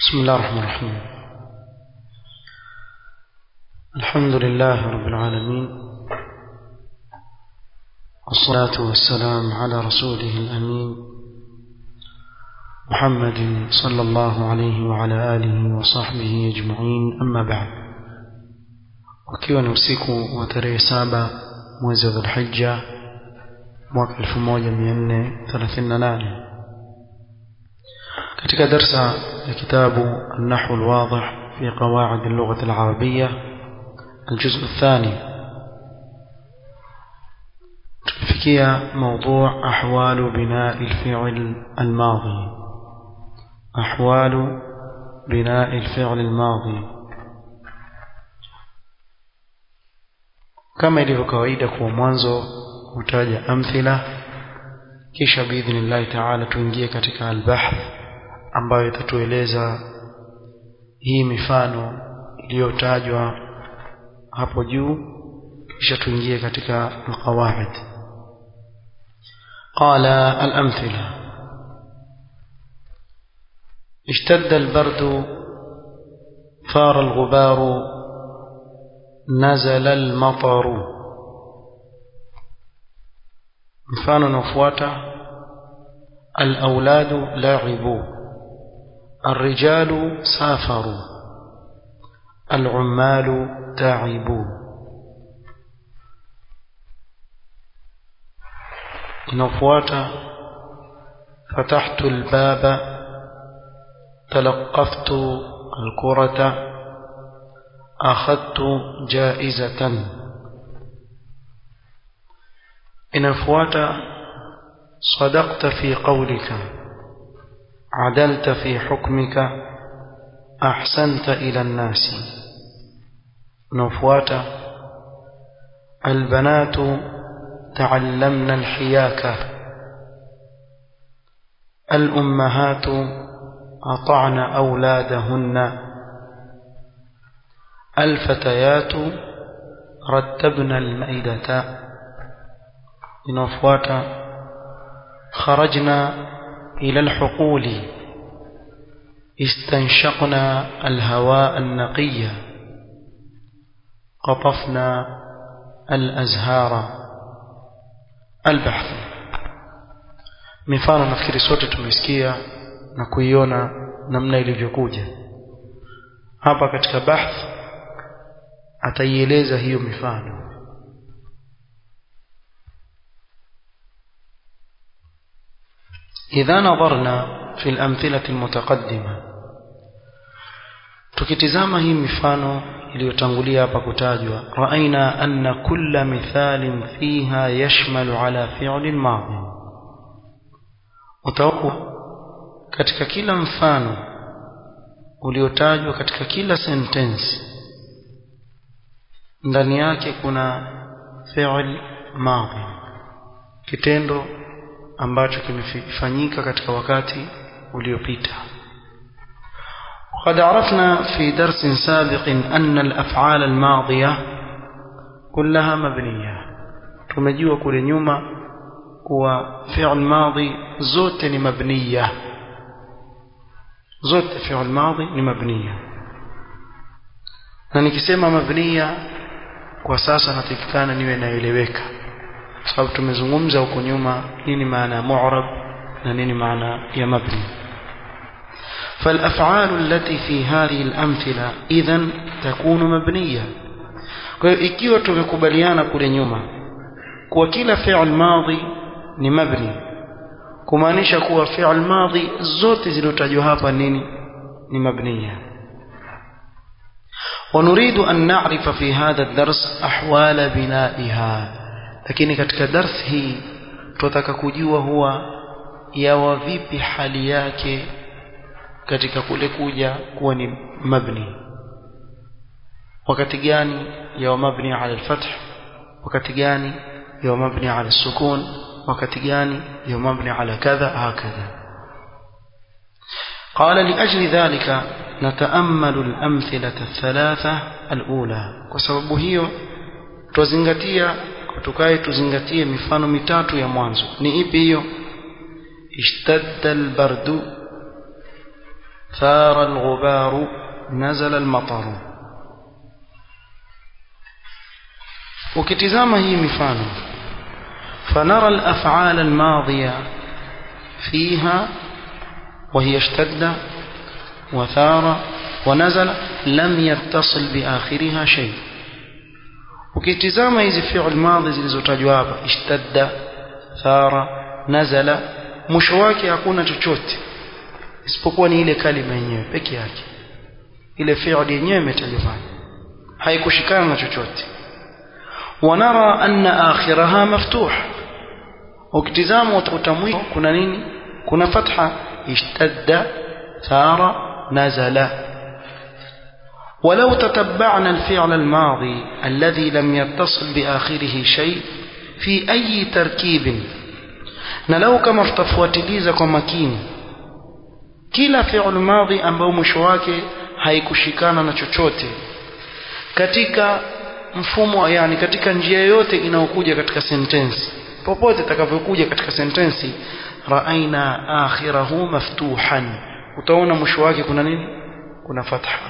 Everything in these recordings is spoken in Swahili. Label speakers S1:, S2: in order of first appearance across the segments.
S1: بسم الله الرحمن الرحيم الحمد لله رب العالمين والصلاة والسلام على رسوله الأمين محمد صلى الله عليه وعلى آله وصحبه أجمعين أما بعد wakiwa ni usiku wa tarehe saba mwezi wa dhulhija mwaka 1438 katika darsa ya kitabu النحو الواضح في قواعد اللغة العربية الجزء الثاني تفكية موضوع أحوال بناء الفعل الماضي أحوال بناء الفعل الماضي kama ilivyo kawaida kwa mwanzo hutaja amthila kisha biidhnillahi taala tuingie katika albahth ambayo itatueleza hii mifano iliyotajwa hapo juu kisha tuingie katika alqawaid qala alamthila اشتد البرد ثار الغبار نزل المطر mfano unaofuata الأولاد لعبوا الرجال سافروا العمال تعبوا inafuata فتحت الباب تلقفت الكرة أخذت جائزة inafuata صدقت في قولك عدلت في حكمك أحسنت إلى الناس نفوات البنات تعلمن الحياكة الأمهات أطعن أولادهن الفتيات رتبن المائدة نفوات خرجنا إلى الحقول استنشقنا الهواء النقي قطفنا الأزهار البحث mifano nafikiri sote tumesikia na kuiona namna ilivyokuja hapa katika bahth ataieleza hiyo mifano إذا نظرنا في الأمثلة المتقدمة tukitizama hii mifano iliyotangulia hapa kutajwa raaina anna kulla mithalin fiha yashmalu ala fi'lin madhi utakuwa katika kila mfano uliotajwa katika kila sentensi ndani yake kuna fi'l madhi kitendo ambacho kimefanyika katika wakati uliopita وقد عرفنا في درس سابق أن الأفعال الماضية كلها مبنية tumejua kule nyuma kuwa fi'l madhi zote ni mabniya zote fi'l madhi ni mabniya na nikisema mabniya kwa sasa natakikana niwe naeleweka sababu tumezungumza huko nyuma nini maana ya mu'rab na nini maana ya mabni فالافعال التي في هذه الامثله اذا تكون مبنيه kwa hiyo ikiwa tumekubaliana kule nyuma kuwa kila fi'l madhi ni mabni kumaanisha kuwa fi'l madhi zote zilizotajwa hapa nini ni mabniya ونريد أن نعرف في هذا الدرس أحوال بنائها lakini katika darsi hii tunataka kujua huwa yawa vipi hali yake katika kule kuja kuwa ni mabni wakati gani yawa mabni ala alfath wakati gani yawa mabni ala sukun wakati gani yawa mabni ala kadha hakadha قال لأجل ذلك نتأمل الأمثلة الثلاثة الأولى وسبب هي تزنغتيا tukae tuzingatie mifano mitatu ya mwanzo ni ipi hiyo ishtadda albardu ثار الغبار نزل المطر ukitizama hii mifano فنرى الأفعال الماضية فيها وهي اشتد وثار ونزل لم يتصل بآخرها شيء ukitizama hizi fi'l madhi zilizotajwa hapa ishtadda thara nazala mwisho wake hakuna chochote isipokuwa ni ile kalima yenyewe peke yake ile fi'l yenyewe imetajwa pale haikushikana na chochote ونرى أن آخرها مفتوح ukitizama utakuta mwisho kuna nini kuna fatha ishtadda thara nazala ولو تتبعنا الفعل الماضي الذي لم يتصل بآخره شيء في أي تركيب نلو كما افتفواتiliza kwa makini kila fi'l madhi ambao mwisho wake haikushikana na chochote katika mfumo yani katika njia yote inayokuja katika sentensi popote itakavyokuja katika sentensi raaina akhirahu maftuhan utaona mwisho wake kuna nini kuna fatha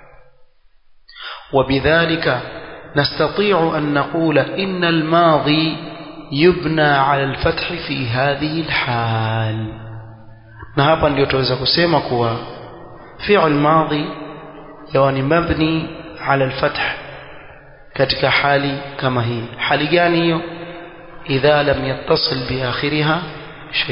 S1: وبذلك نستطيع أن نقول إن الماضي يبنى على الفتح في هذه الحال نهابا ليتوزا كسيما كوا فعل ماضي يعني مبني على الفتح katika hali kama hii hali gani hiyo idha lam yattasil bi akhiriha shay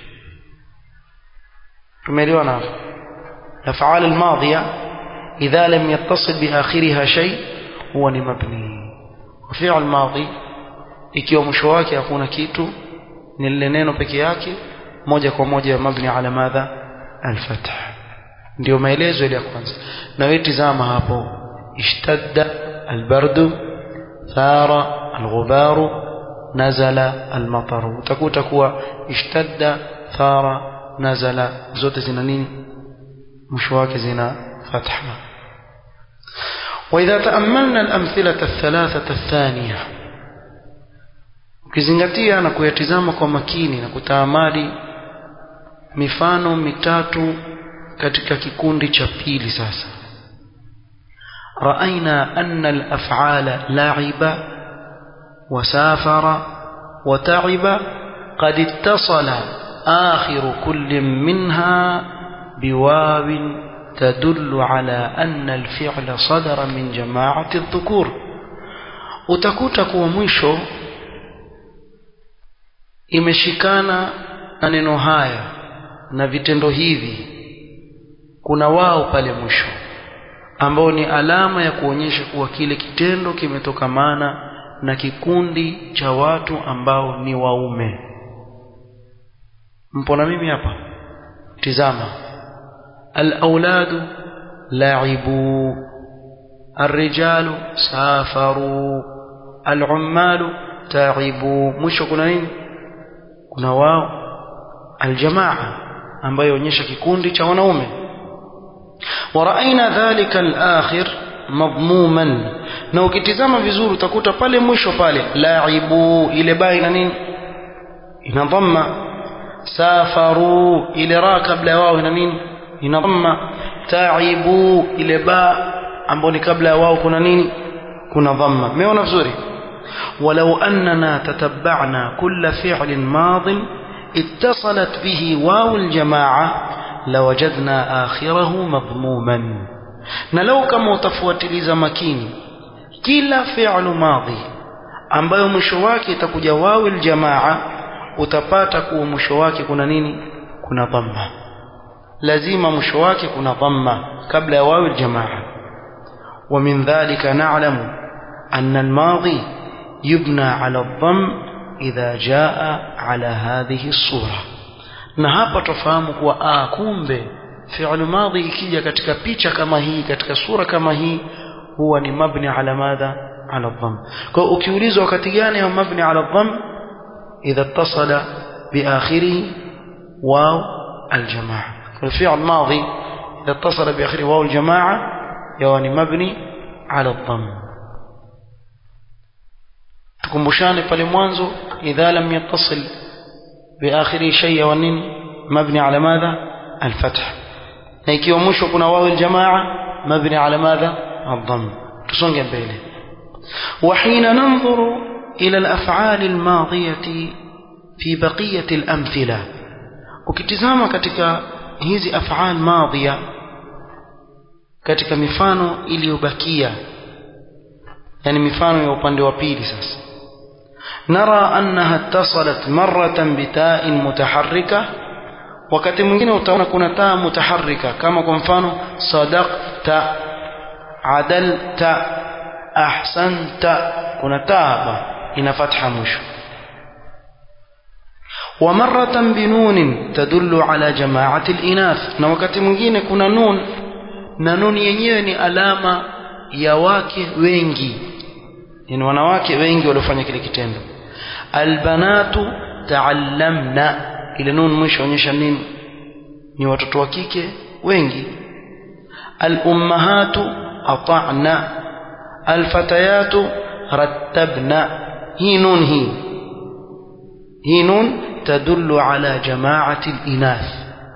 S1: tumeelewa na af'al al-madhiya idha lam yattasil bi akhiriha shay huwa ni mabni fi'l madhi ikiwa mwisho wake hakuna kitu ni lile neno peke yake moja kwa moja mabni ala madha al-fath ndio maelezo ile ya kwanza na wewe tizama hapo ishtadda البرد ثار الغبار نزل المطر utakuta kuwa ishtadda thara nazala zote zina nini mwisho wake zina fatha واذا تاملنا الامثله الثلاثه الثانيه ukizingatia na kuyatizama kwa makini na kutaamali mifano mitatu katika kikundi cha pili sasa رأينا أن الأفعال لعب وسافر وتعب قد اتصل آخر كل منها بواو تدل على أن الفعل صدر من جماعة الذكور utakuta kuwa mwisho imeshikana na neno haya na vitendo hivi kuna wao pale mwisho ambao ni alama ya kuonyesha kuwa kile kitendo kimetokamana na kikundi cha watu ambao ni waume mpo na mimi hapa tizama al-auladu la'ibu الرجال سافروا العمال تعبوا mwisho kuna nini kuna wao aljamaa ambayo onyesha kikundi cha wanaume ورأينا ذلك الآخر مضموما na ukitizama vizuri utakuta pale mwisho pale laibu ile ba ina nini ina dhamma safaru ile ra kabla ya wao ina nini ina dhamma taibu ile ba ambayo ni kabla ya wao kuna nini kuna dhamma umeona vizuri ولو أننا تتبعنا كل فعل ماض اتصلت به واو الجماعة لوجدنا آخره مضموما نلو كما utafuatiliza makini kila fi'lu madhi ambayo mwisho wake itakuja wawi aljamaa utapata kuwa mwisho wake kuna nini kuna dhamma lazima mwisho wake kuna dhamma kabla ya wawi aljamaa ومن ذلك نعلم أن الماضي يبنى على الضم إذا جاء على هذه الصورة na hapa tufahamu kuwa ah kumbe fi'l madhi ikija katika picha kama hii katika sura kama hii huwa ni mabni ala madha ala dhamm kwa ukiulizwa wakati gani ya mabni ala dhamm idha ittasala bi akhirih waw aljamaa kwa fi'l madhi idha ittasala bi akhirih waw aljamaa yani mabni ala dhamm tukumbushane pale mwanzo idha lam yattasil بآخره شيء ونين مبني على ماذا الفتح na ikiwa mwisho kuna wawu aljamaa mabni ala madha الضم tusonge mbele وحين ننظر إلى الأفعال الماضية في بقية الأمثلة ukitizama katika hizi af'al madhiya katika mifano iliyobakia yani mifano ya upande wa pili sasa nara annaha ittasalat marratan bita'in mutaharrika wakati mwingine utaona kuna taa mutaharrika kama kwa mfano sadaqta adalta ahsanta kuna taa hapa ina fatha mwisho ومرة بنون تدل على جماعة الإناث na wakati mwingine kuna nun na nun yenyewe ni alama ya wake wengi ni wanawake wengi waliofanya kile kitendo albanatu taallamna ile nun mwisho onyesha nini ni watoto wa kike wengi alummahatu ata'na alfatayatu rattabna hii nun hii hii nun tadullu ala jamaati alinath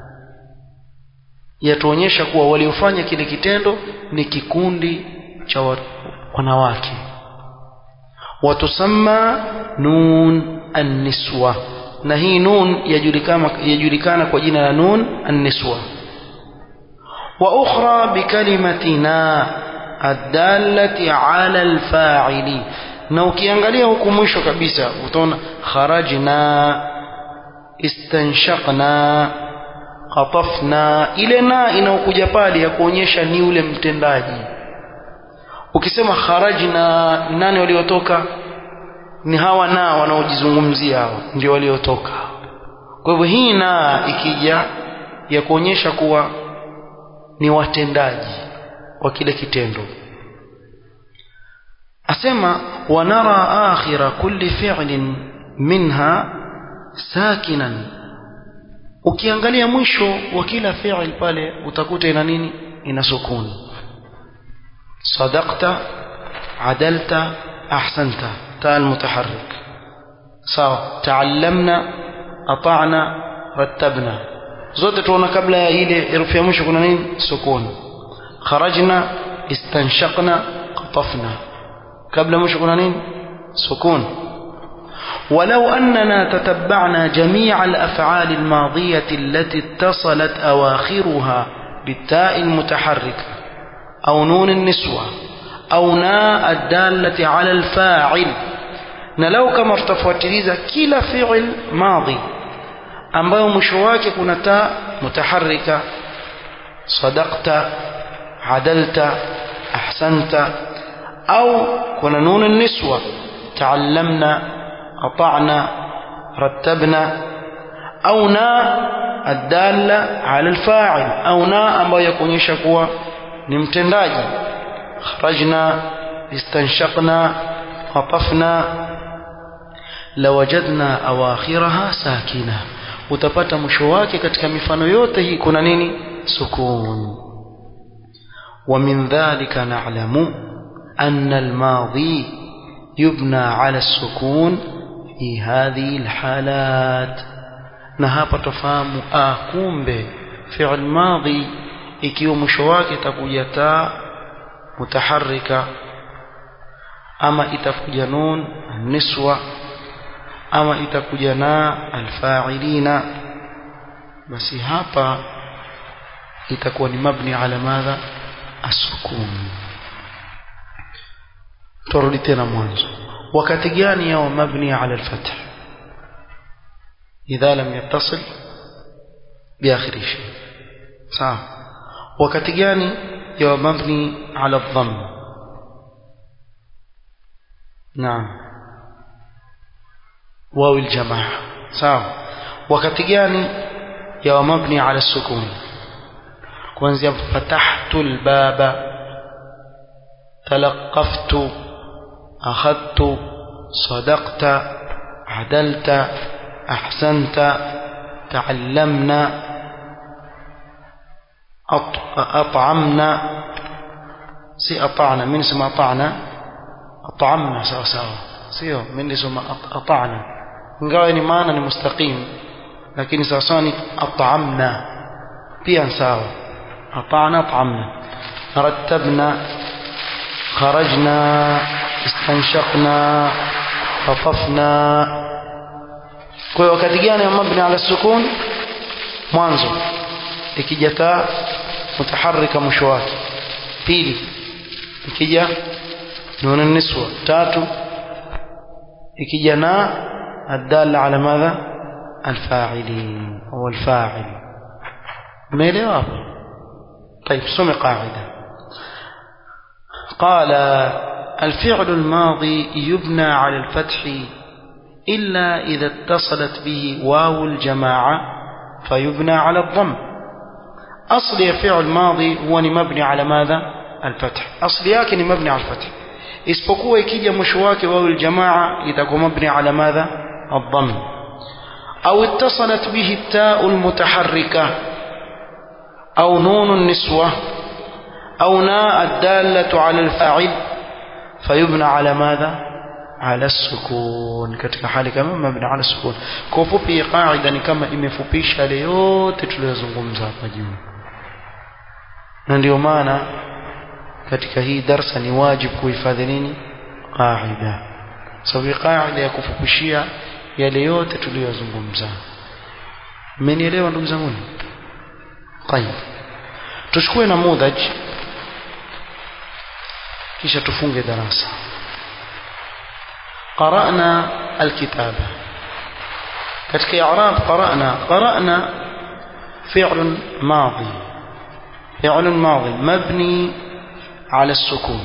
S1: yatuonyesha kuwa waliofanya kile kitendo ni kikundi cha wanawake watusamma nun anniswa na hii nun yajulikana yajulikana kwa jina la nun anniswa wa ukhra bikalimatina adallati ala alfa'ili na ukiangalia huku mwisho kabisa utaona kharajna istanshaqna qatafna ile na inaokuja pale ya kuonyesha ni ule mtendaji ukisema kharajna nani waliotoka ni hawa na wanaojizungumzia hawa ndio waliotoka kwa hivyo hii na ikija ya kuonyesha kuwa ni watendaji wa kile kitendo asema wanara akhira kulli fi'lin minha sakinan ukiangalia mwisho wa kila fi'l pale utakuta ina nini ina sukuni صدقت عدلت أحسنت تاء المتحرك sawa تعلمنا أطعنا رتبنا zote tuona kabla ya ile herufi ya mwisho kuna nini sukuni kharajna istanshaqna qatafna kabla mwisho kuna nini sukuni ولو أننا تتبعنا جميع الأفعال الماضية التي اتصلت أواخرها بالتاء المتحركة أو نون النسوة أو ناء الدالة على الفاعل نلو كما ارتفوتiliza kila fi'l madhi ambayo mwisho wake kuna taa mutaharrika sadaqta adalta ahsanta au kuna nun النسوة تعلمنا أطعنا رتبنا أو ناء الدالة على الفاعل أو ناء ambayo yakuonyesha kuwa ni mtendaji kharajna istanshaqna qatafna lawajadna awakhiraha sakina utapata mwisho wake katika mifano yote hii kuna nini sukun ومن ذلك نعلم أن الماضي يبنى على السكون في هذه الحالات نهابة تفهم آكومbe فعل ماضي ikiwa mwisho wake itakuja taa mutaharrika ama itakuja nun niswa ama itakuja na alfa'ilina basi hapa itakuwa ni mabni ala madha asukun turudi tena mwanzo wakati gani yao mabni ala alfath idha lam yattasil biakhiri shay sawa wakati gani yawa mabni ala dhamm naam واو الجماعة sawa wakati gani yawa mabni ala sukun kuanzia fatahtu albaba talaqaftu akhadtu sadaqta adalta ahsanta ta'allamna أطعمنا سي أطعنا من اسم أطعنا أطعمنا سوا سوا سيو من اسم أطعنا ingawa ni maana ni mustaqim lakini sawasawa ni at'amna pia sawa أطعنا طعمنا رتبنا خرجنا استنشقنا خطفنا kwa hiyo wakati gani ya mabni ala sukun mwanzo ikija taa mutaharrika mwisho wake pili ikija nuna niswa tatu ikija na adalla ala madha alfa'ilin au alfa'il umeelewa hapo طيب سمع قاعده قال الفعل الماضي يبنى على الفتح إلا إذا اتصلت به واو الجماعة فيبنى على الضم أصل فعل ماضي هو مبني على ماذا الفتح أصل ياكن مبني على الفتح isipokuwa ikija mwisho wake wao aljamaa itakuwa mabni ala madha الضم أو اتصلت به التاء المتحركة أو نون النسوة أو ناء الدالة على الفاعل فيبنى على ماذا على السكون katika hali kama mabni ala sukun kwa ufupi qaida ni kama imefupisha yale yote tuliyozungumza hapa juu na ndio maana katika hii darsa ni wajibu kuhifadhi nini qaida sababu qaida ya kufupishia yale yote tuliyozungumza mmenielewa ndugu zangu طيب tuchukue namudhaj kisha tufunge darasa قرأنا الكتابة كتك إعراب قرأنا قرأنا فعل ماضي فعل ماضي مبني على السكون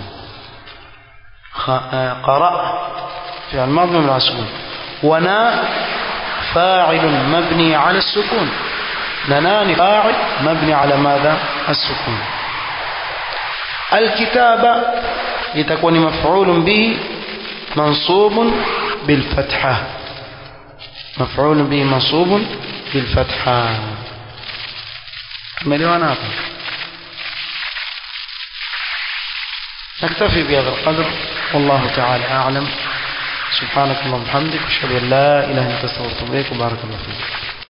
S1: قرأ فعل ماضي مبني على السكون وناء فاعل مبني على السكون ننان فاعل مبني على ماذا السكون الكتابة لتكون مفعول به منصوب بالفتحة مفعول به منصوب بالفتحة مليون هذا نكتفي بهذا القدر والله تعالى أعلم سبحانك اللهم وبحمدك أشهد أن لا إله إلا أنت أستغفرك وبارك الله فيك